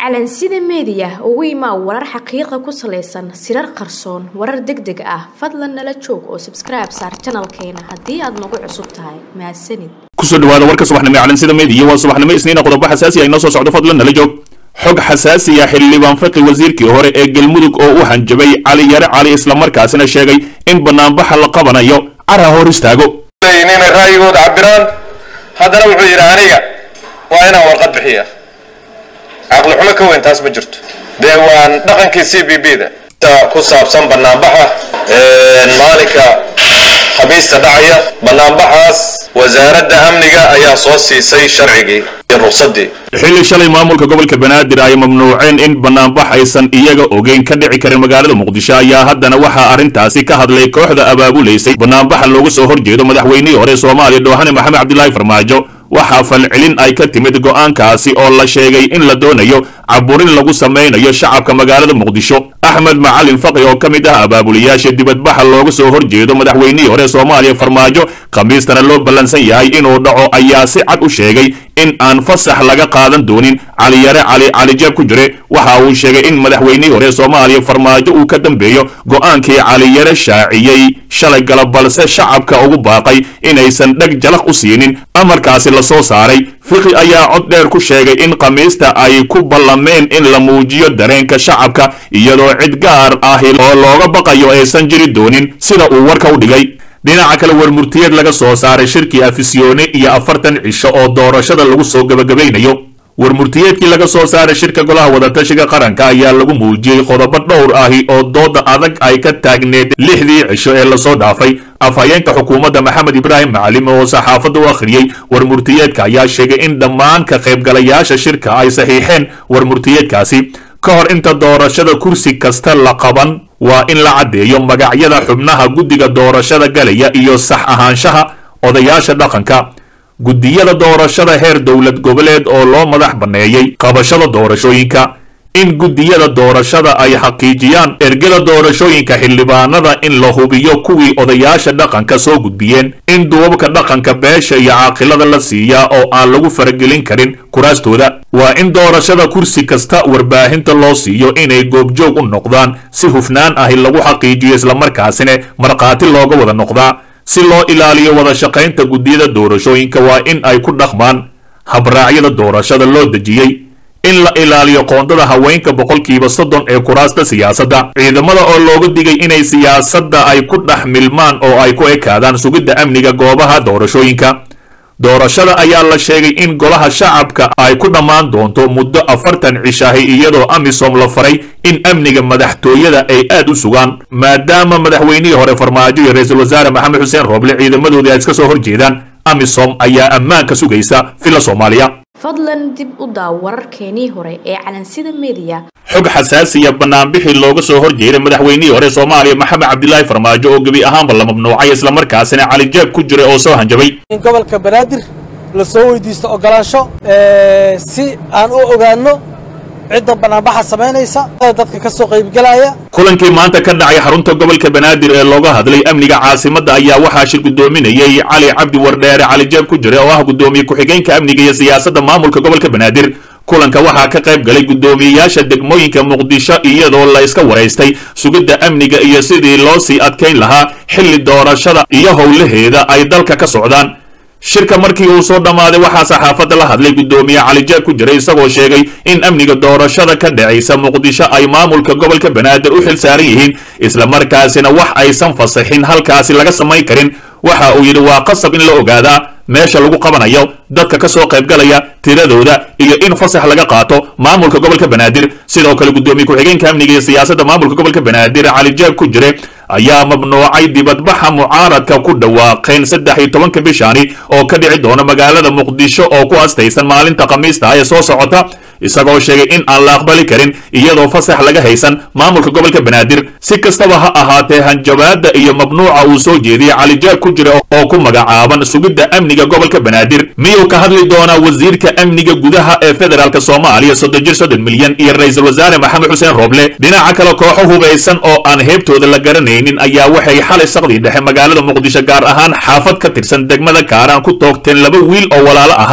calansida meediya ugu imaa warar xaqiiqa ku salaysan sirar qarsoon warar deg deg ah fadlan nala joog oo sabskribe saar janalkeena haddii aad nagu cusub tahay mahadsanid kusoo dhawaada warka subaxnimo ee calansida meediya waa subaxnimo isniina qodobo xasaasi ah inoo soo socdo fadlan nala joog xog xasaasi ah xildhibaan faqi wasiirkii hore ee galmudug oo u hanjabay cali yare cali islamarkaasina sheegay in banaanbaxa la qabanayo cara hor istaago inay ra'yigooda cabiraan haddana wuxuu yidhi aniga waa inaan warqad bixiya caqli xumo ka weyn taas ma jirto dee waan dhaqankii c b b da ku saabsan banaanbaxa maalinka khamiista dhacaya banaanbaxaas wasaaradda amniga ayaa soo siisay sharcigii iyo ruqsadii xilli shalay maamulka gobolka banaadir ay mamnuuceen in banaanbax aysan iyaga ogeyn ka dhici karin magaalada muqdisho ayaa haddana waxaa arrintaasi ka hadlay kooxda abaabulaysay banaanbaxa looga soo horjeedo madaxweynihii hore soomaaliya doohane maxamed cabdilaahi farmaajo waxaa falcelin ay ka timid go'aankaasi oo la sheegay in la doonayo caburin lagu samaynayo shacabka magaalada muqdisho axmed macalin faqi oo ka mid ah abaabulayaasha dibadbaxa looga soo horjeedo madaxweynihii hore soomaaliya farmaajo khamiistana loo ballansan yahay inuu dhaco ayaa si cad u sheegay in aan fasax laga qaadan doonin caliyare cali calijeeb ku jire waxa uu sheegay in madaxweynihii hore soomaaliya farmaajo uu ka dambeeyo go'aankii caliyare shaaciyey shalay galab balse shacabka ugu baaqay inaysan dheg jalaq u siinin amarkaasi la soo saaray fiqi ayaa cod dheer ku sheegay in khamiista ay ku ballameen in la muujiyo dareenka shacabka iyadoo cid gaar ahi oo looga baqayo aysan jiri doonin sida uu warka u dhigay dhinaca kale warmurtiyeed laga soo saaray shirkii afisyoone iyo afartan cisho oo doorashada lagu soo gebagabaynayo warmurtiyeedkii laga soo saaray shirka golaha wadatashiga qaranka ayaa lagu muujiyey qodobo dhowr ahi oo dooda adag ay ka taagneed lixdii cisho ee lasoo dhaafay afhayeenka xukuumadda maxamed ibraahim macalim oo saxaafadda u akhriyey warmurtiyeedka ayaa sheegay in dhammaan ka qaybgalayaasha shirka ay saxiixeen warmurtiyeedkaasi ka hor inta doorashada kursi kasta la qaban waa in la caddeeyo magacyada xubnaha guddiga doorashada galaya iyo sax ahaanshaha odayaasha dhaqanka guddiyada doorashada heer dowlad goboleed oo loo madax banneeyey qabashada doorashooyinka in guddiyada doorashada ay xaqiijiyaan ergada doorashooyinka xildhibaanada in la hubiyo kuwii odayaasha dhaqanka soo gudbiyeen in duubabka dhaqanka beesha iyo caaqilada la siiyaa oo aan lagu faragelin karin kuraastooda waa in doorashada kursi kasta warbaahinta loo siiyo inay goobjoog u noqdaan si hufnaan ahi lagu xaqiijiyo islamarkaasina markhaati looga wada noqdaa si loo ilaaliyo wada shaqaynta guddiyada doorashooyinka waa in ay ku dhaqmaan habraacyada doorashada loo dejiyey in la ilaaliyo qoondada haweenka boqolkiiba soddon ee kuraasta siyaasadda ciidamada oo looga digay inay siyaasadda ay ku dhex milmaan oo ay ku ekaadaan sugidda amniga goobaha doorashooyinka doorashada ayaa la sheegay in golaha shacabka ay ku dhammaan doonto muddo afartan cishahi iyadoo amisom la faray in amniga madaxtooyada ay aad u sugaan maadaama madaxweynihii hore farmaajo iyo ra-iisul wasaare maxamed xuseen rooble ciidamadoodii ay iska soo horjeedaan amisom ayaa ammaanka sugaysa villa soomaaliya fadlan dib u daaw wararkeenii hore ee calansida meediya xog xasaasiya banaanbixii looga soo horjeeday madaxweynihii hore soomaaliya maxamed cabdilaahi farmaajo oo gebi ahaanba la mamnuucay islamarkaasina calijeeb ku jiray oo soo hanjabay in gobolka banaadir la soo weydiisto ogolaansho si aan u ogaanno cidda banaanbaxa samaynaysa dadka ka soo qaybgelaya kulankii maanta ka dhacay xarunta gobolka banaadir ee looga hadlay amniga caasimadda ayaa waxaa shir guddoominayey cali cabdi wardheere calijeeb ku jira oo ah guddoomiye ku-xigeenka amniga iyo siyaasadda maamulka gobolka banaadir kulanka waxaa ka qayb galay guddoomiyeyaasha degmooyinka muqdisho iyadoo la iska waraystay sugidda amniga iyo sidii loo sii adkayn lahaa xilli doorashada iyo howlaheeda ay dalka ka socdaan shirka markii uu soo dhammaaday waxaa saxaafadda la hadlay guddoomiye calijeeb ku jiray isagoo sheegay in amniga doorashada ka dhacaysa muqdisho ay maamulka gobolka banaadir u xil saaran yihiin islamarkaasina wax aysan fasaxin halkaasi laga samayn karin waxa uu yidhi waa qasab in la ogaadaa meesha lagu qabanayo dadka ka soo qaybgalaya tiradooda iyo in fasax laga qaato maamulka gobolka banaadir sidoo kale guddoomiye ku-xigeenka amniga iyo siyaasadda maamulka gobolka banaadir calijeeb ku jire ayaa mamnuucay dibadbaxa mucaaradka ku dhawaaqeen saddex iyo tobanka bishaani oo ka dhici doona magaalada muqdisho oo ku astaysan maalinta khamiista ah ee soo socota isagoo sheegay in aan la aqbali karin iyadoo fasax laga haysan maamulka gobolka banaadir si kastaba ha ahaatee hanjabaadda iyo mamnuuca uu soo jeediyey calijaab ku jira oo ku magacaaban sugidda amniga gobolka banaadir miyuu ka hadli doonaa wasiirka amniga gudaha ee federaalk soomaaliya soddon jir soddon milyan iyo ra-iisul wasaare maxamed xuseen rooble dhinaca kale kooxo hubaysan oo aan heebtooda la garanaynin ayaa waxay xalay saqdii dhexe magaalada muqdisho gaar ahaan xaafad ka tirsan degmada kaaraan ku toogteen laba wiil oo walaalo ahaa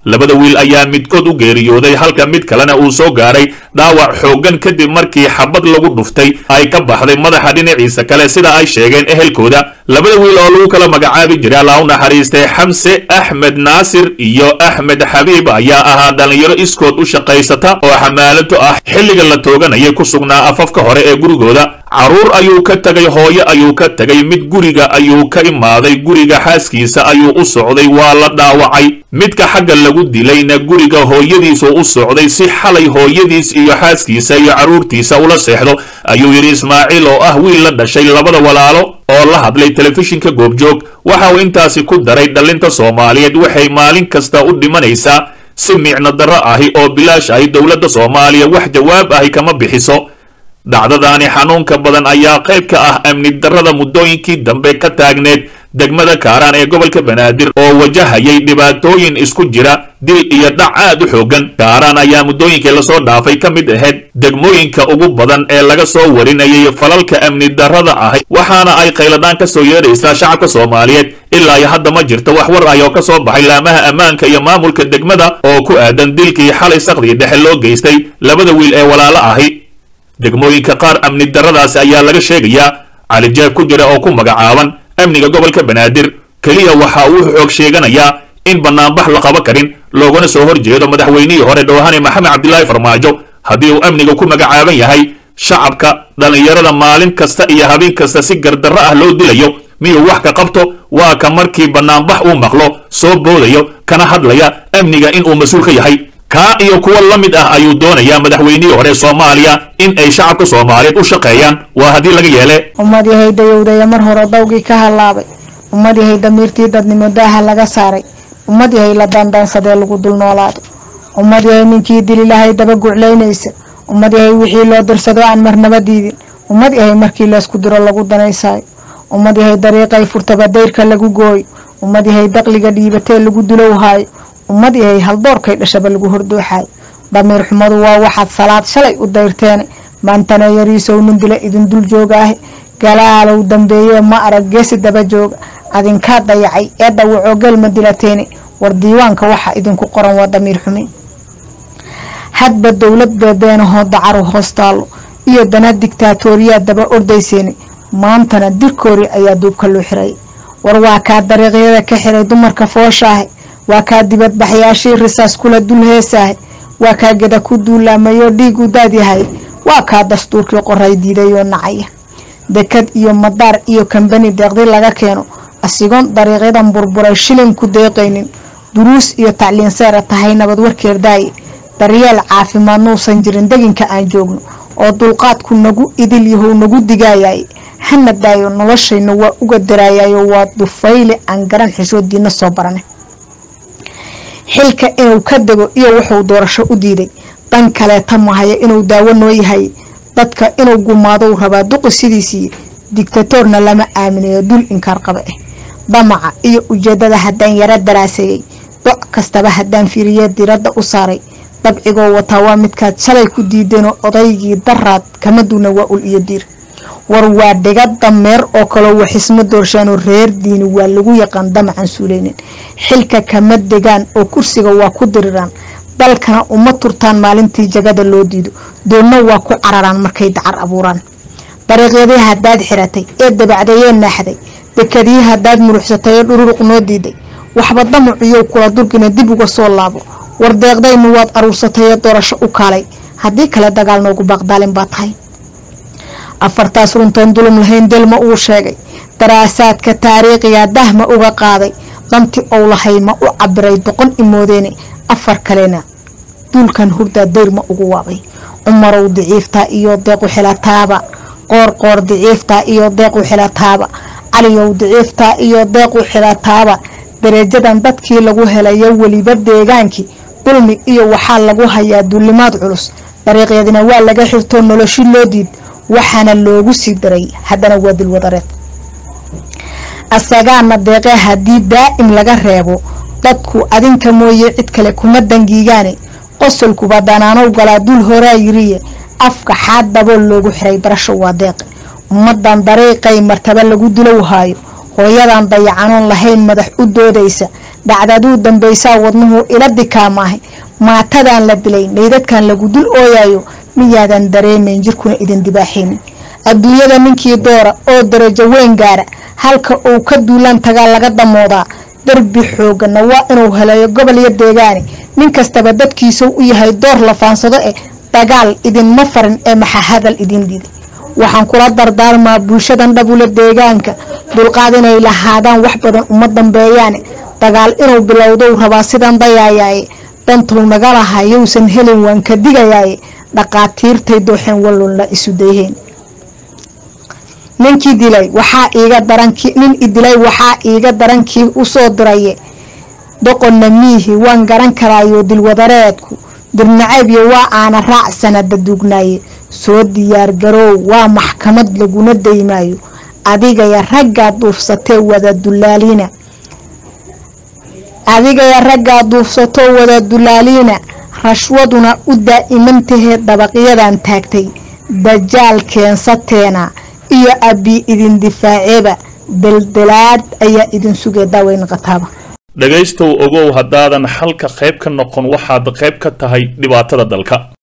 labada wiil ayaa midkood u geeriyooday halka mid kalena uu soo gaaray dhaawac xooggan kadib markii xabad lagu dhuftay ay ka baxday madaxa dhinaciisa kale sida ay sheegeen ehelkooda labada wiil oo lagu kala magacaabi jiray allah u naxariistay xamse axmed naasir iyo axmed xabiib ayaa ahaa dhallinyaro iskood u shaqaysata oo xamaalato ah xilliga la tooganayay ku sugnaa afafka hore ee gurigooda carruur ayuu ka tegay hooyo ayuu ka tegay mid guriga ayuu ka imaaday guriga xaaskiisa ayuu u socday waa la dhaawacay midka xagga lagu dilayna guriga hooyadiisuu u socday si xalay hooyadiis iyo xaaskiisa iyo carruurtiisa ula seexdo ayuu yidhi ismaaciil oo ah wiil la dhashay labada walaalo oo la hadlay telefishinka goobjoog waxa uu intaasi ku daray dhallinta soomaaliyeed waxay maalin kasta u dhimanaysaa si micno darro ahi oo bilaash ahi dowladda soomaaliya wax jawaab ahi kama bixiso dhacdadaani xanuunka badan ayaa qayb ka ah amni darrada muddooyinkii dambe ka taagneed degmada kaaraan ee gobolka banaadir oo wajahayay dhibaatooyin isku jira dil iyo dhac aad u xooggan kaaraan ayaa muddooyinkii lasoo dhaafay ka mid ahayd degmooyinka ugu badan ee laga soo warinayay falalka amni darrada ahi waxaana ay khayladhaan ka soo yeedhaysaa shacabka soomaaliyeed ilaa iyo hadda ma jirto wax war ah oo ka soo baxay laamaha ammaanka iyo maamulka degmada oo ku aadan dilkii xalay sakdii dhexe loo geystay labada wiil ee walaalo ahi degmooyinka qaar amni darradaasi ayaa laga sheegayaa calijeeb ku jira oo ku magacaaban amniga gobolka banaadir keliya waxa uu xoog sheeganayaa in bannaanbax la qaba karin loogana soo hor jeedo madaxweynihii hore dhowhane maxamed cabdilaahi farmaajo haddii uu amniga ku magacaaban yahay shacabka dhallinyarada maalin kasta iyo habeen kasta si gardarro ah loo dilayo miyuu wax ka qabto waa ka markii bannaanbax uu maqlo soo boodayo kana hadlaya amniga inuu mas-uul ka yahay kaa iyo kuwa la mid ah ayuu doonayaa madaxweynihii hore soomaaliya in ay shacabka soomaaliyeed u shaqeeyaan waa haddii laga yeele ummad yahay dayowdaya mar hore dawgii ka hallaabay ummad yahay damiirtii dadnimo daaha laga saaray ummad yahay la daandaansadee lagu dul noolaado ummad yahay ninkii dililahay daba guclaynaysa ummad yahay wixii loo dirsado aan marnaba diidin ummad yahay markii laysku diro lagu danaysaayo ummad yahay dariiqay furtaba dayrka lagu gooyo ummad yahay daqliga dhiibatee lagu dulowhaayo ummad yahay haldoorkay dhashaba lagu hordooxaayo damiir xumadu waa waxaad salaad shalay u dayrteene maantana yariisow nin dila idin dul joogaahe galaalow dambeeye ma arag geesi daba jooga adinkaa dayacay ee dhawacoo gelma dilateene war diiwaanka waxa idinku qoran waa damiir xumin hadba dowlad beebeenahoo dacaru hoos taallo iyo dana digtaatooriyaa daba ordayseene maantana dirkoori ayaa duubka loo xiray war waa kaa dariiqyada ka xiray dumarka fooshaahe waa kaa dibadbaxyaashii risaas kula dul heesaahe waa kaa geda ku duulaamayoo dhiig u daadyahay waa kaa dastuurkii qoray diidayoo nacaya dekad iyo madaar iyo kambani deeqdi laga keeno asigoon dariiqyadan burburay shilin ku deeqaynin duruus iyo tacliin seera tahay nabad warkeer daaye daryeel caafimaad nuusan jirin deginka aan joogno oo dulqaadku nagu idil yahow nagu digaayay hana daayo noloshayna waa uga daraayayo waa dufayle aan garan xishoodiina soo barane xilka inuu ka dego iyo wuxuu doorasho u diiday dan kaleeta mahaya inuu daawo noo yahay dadka inuu gumaadou rabaa duqi sidiisii digtatoorna lama aaminayo dul inkaar qaba ah damaca iyo ujeedada haddaan yaro daraaseeyey doc kastaba haddaan fiiriye diradda u saaray dabcigoo wataa waa midkaad shalay ku diideenoo odaygii daraad kama duuna waa ul iyo diir war waa dhiga dameer oo kaloo waxisma doorshaanoo reer diini waa lagu yaqaan damacan suuleynin xilka kama degaan oo kursiga waa ku diriraan dalkana uma turtaan maalintii jagada loo diido doonna waa ku cararaan markay dacar abuuraan dariiqyadii haddaad xiratay ee dabacdayee naaxday dekadii haddaad muruxsatay ee dhururuq noo diiday waxba damaciyow kula durgina dib uga soo laabo war deeqdaynu waad aruursatay ee doorasho u kaalay haddii kale dagaal noogu baaqdaalin baa tahay afartaas runtoon dulum lahayn delma uu sheegay daraasaadka taariikhiga dahma uga qaaday danti ou lahay ma u cabiray doqon imoodeene afar kalena duulkan hurdaa dayrma ugu waabay cumarow diciiftaa iyo deequ xilataaba qoorqoor diciiftaa iyo deequ xilataaba caliyow diciiftaa iyo deequ xilataaba dareejadan dadkii lagu helayo weliba deegaankii dulmi iyo waxaa lagu hayaa duulimaad culus dariiqyadina waa laga xirtoo noloshi loo diid waxaana loogu sii daray haddana waa dilwadareed asagaana deeqee haddii daa'im laga reebo dadku adinka mooye cid kale kuma dangiigaane qosolkuba danaanow galaa dul horaa yiriye afka xaad dabool loogu xiray barasho waa deeqe ummadan dariiqay martaba lagu dilow haayo hooyadan dayacanoon lahayn madax u doodaysa dhacdaduu dambaysaa wadnuhu ila dikaamaahay maatadan la dilay meydadkan lagu dul ooyayo miyaadan dareemayn jirkuna idin dibaaxaynin adduunyada ninkii doora oo darajo weyn gaara halka uu ka duulaan tagaa laga damoodaa darbi xoogana waa inuu heleeyo gobol iyo deegaane nin kastaba dadkiisuu u yahay door la faansado eh dagaal idinma farin ee maxa hadal idin diiday waxaan kula dardaarmaa bulshadan dhabula deegaanka dulqaad inay lahaadaan wax badan uma dambeeyaane dagaal inuu bilowdou rabaa sidan dayaayaaye dantuu naga lahaa yowsan helin waan ka digayaaye dhaqaatiirtay dooxeen wallunla isu dayheen ninkii dilay waxaa iiga daranki nin idilay waxaa iiga darankii usoo diraye doqonna miihi waan garan karaayo dilwadareedku dirnacaybyo waa aana raac sanada duugnaaye soo diyaargaroow waa maxkamad laguna daymaayo adigaya raggaa duufsatee wada dulaaliina adigaya raggaa duufsatoo wada dulaaliina rashwaduna u daa'imantahee dabaqyadan taagtay dajaal keensateena iyo abbi idin difaaceeba daldalaad ayaa idin sugay daaweyn qataaba dhegaystow ogow haddaadan xalka qayb ka noqon waxaad qayb ka tahay dhibaatada dalka